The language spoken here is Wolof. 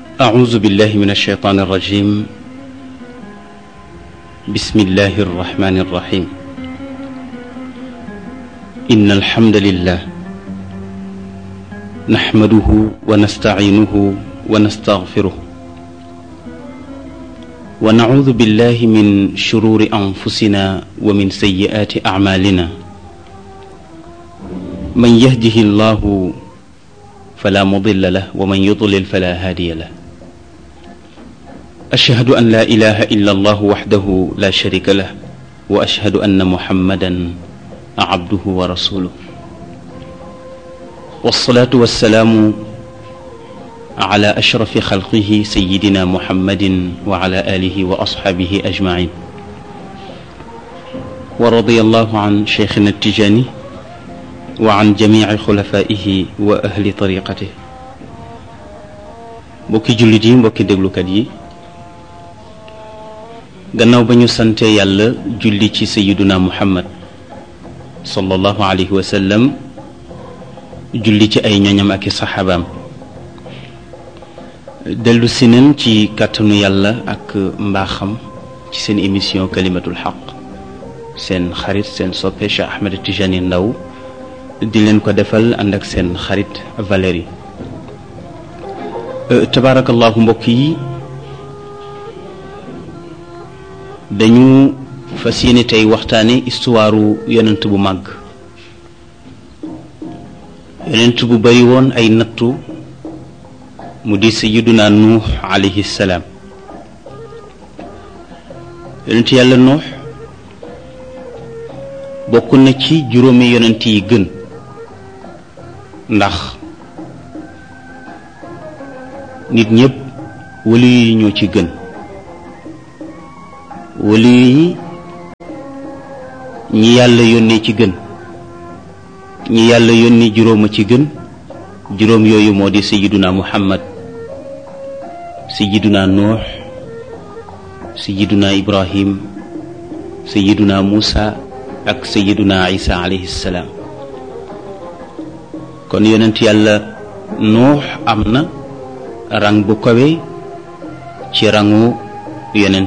أعوذ بالله من الشيطان الرجيم بسم الله الرحمن الرحيم إن الحمد لله نحمده ونستعينه ونستغفره ونعوذ بالله من شرور أنفسنا ومن سيئات أعمالنا من يهده الله فلا مضل له ومن يضلل فلا هادي له أشهد أن لا إله إلا الله وحده لا شريك له وأشهد أن محمدا عبده ورسوله والصلاة والسلام على أشرف خلقه سيدنا محمد وعلى آله وأصحابه أجمعين ورضي الله عن شيخنا التجاني وعن جميع خلفائه وأهل طريقته mbokki jullit yi mbokki déglukat yi gannaaw ba ñu sante yàlla julli ci sayiduna muhammad sallallahu alayhi wa sallam julli ci ay ñoñam ak i saxaabaam dellu si nañ ci kàttanu yàlla ak mbaaxam ci seen émission kalimatul xaq seen xarit seen soppe Cheikh Ahmed Tijani Ndaw di leen ko defal ànd ak seen xarit Valérie tabaarakallahu mbokk yi dañu fas yéene tey waxtaane histoire yonent bu màgg yonent bu bari woon ay nattu mu di sayyiduna nuux alayhi salaam yonent yàlla nuux bokk na ci juróomi yonent yi gën ndax nit ñépp wali yi ñoo ci gën wali yi ñi yàlla yónnee ci gën ñi yàlla yónni juróom a ci gën juróom yooyu moo di sayiduna muhammad sayiduna nuux sayiduna ibrahim sayiduna muusa ak sayiduna isa alayhi salaam kon yonent yàlla nuux am na rang bu kawe ci rangu yonent